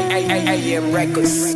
AM Records.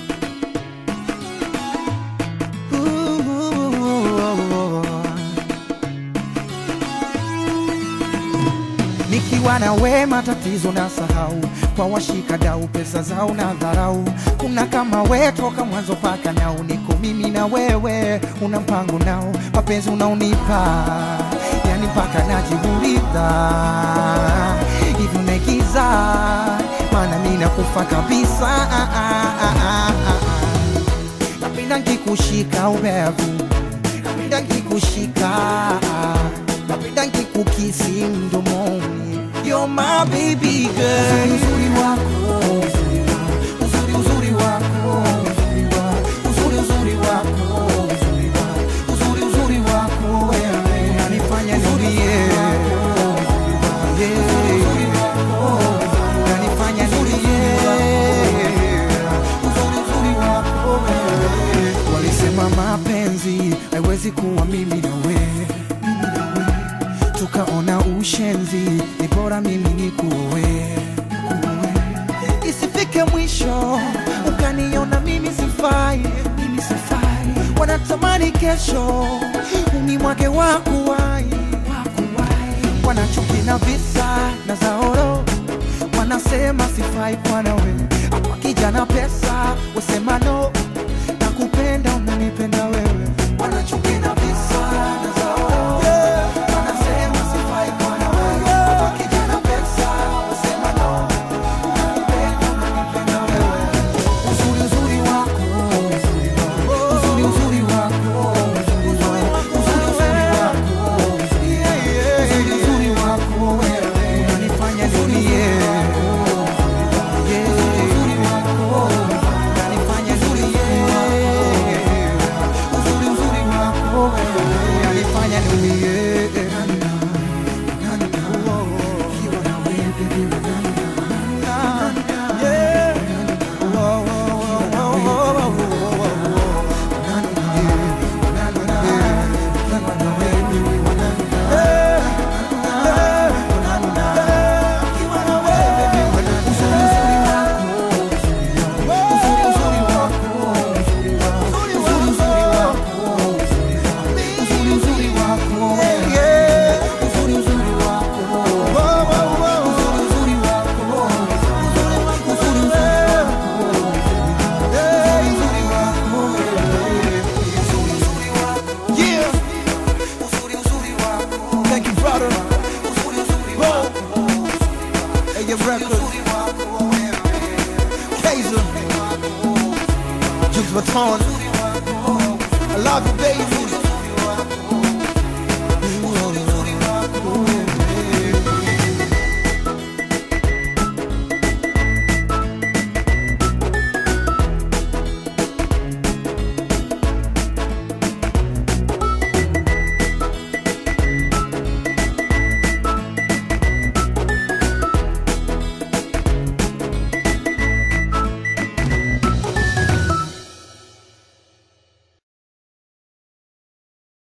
Nikiwa na we matatizo na sahau, kwa washika dau pesa zao na dharau. Kuna kama we toka mwanzo paka nao, niko mimi na wewe, una mpango nao, mapenzi unaonipa yani mpaka najiuliza hivi unaigiza, maana mimi nakufa kabisa. Ah, ah, ah, ah, ah. Napenda nkikushika ubevu, napenda nkikushika, napenda nkikukisi mdomoni. You're my baby girl. Uzuri wako, uzuri uzuri wako, uzuri uzuri wako, uzuri uzuri wako wewe unanifanya nilie. Yeah. Unanifanya nilie. Uzuri uzuri wako wewe. Walisema mapenzi haiwezi kuwa mimi na wewe tukaona ushenzi, ni bora mimi nikuoe, isifike mwisho ukaniona mimi sifai, mimi sifai. Wanatamani kesho unimwage wakuwai, wanachuki na visa na zaoro, wanasema sifai kwa nawe, hapa kijana pesa wasema no, nakupenda unanipenda wewe, wanachuki na visa na zaoro wanasema sifai kwa nawe, hapa kijana pesa wasema no, nakupenda unanipenda wewe, uzuri uzuri wako, uzuri uzuri wako, uzuri uzuri wako, uzuri uzuri wako wewe unanifanya nilie. Yeah. Unanifanya nilie. Uzuri uzuri wako wewe unanifanya nilie. Ukiwa na wewe baby, yeah. Oh, oh, oh, oh, oh, oh, oh, oh. Yeah. Thank you, brother. Whoa. Hey, your record. Kaiser. Jukes Baton. I love you, baby.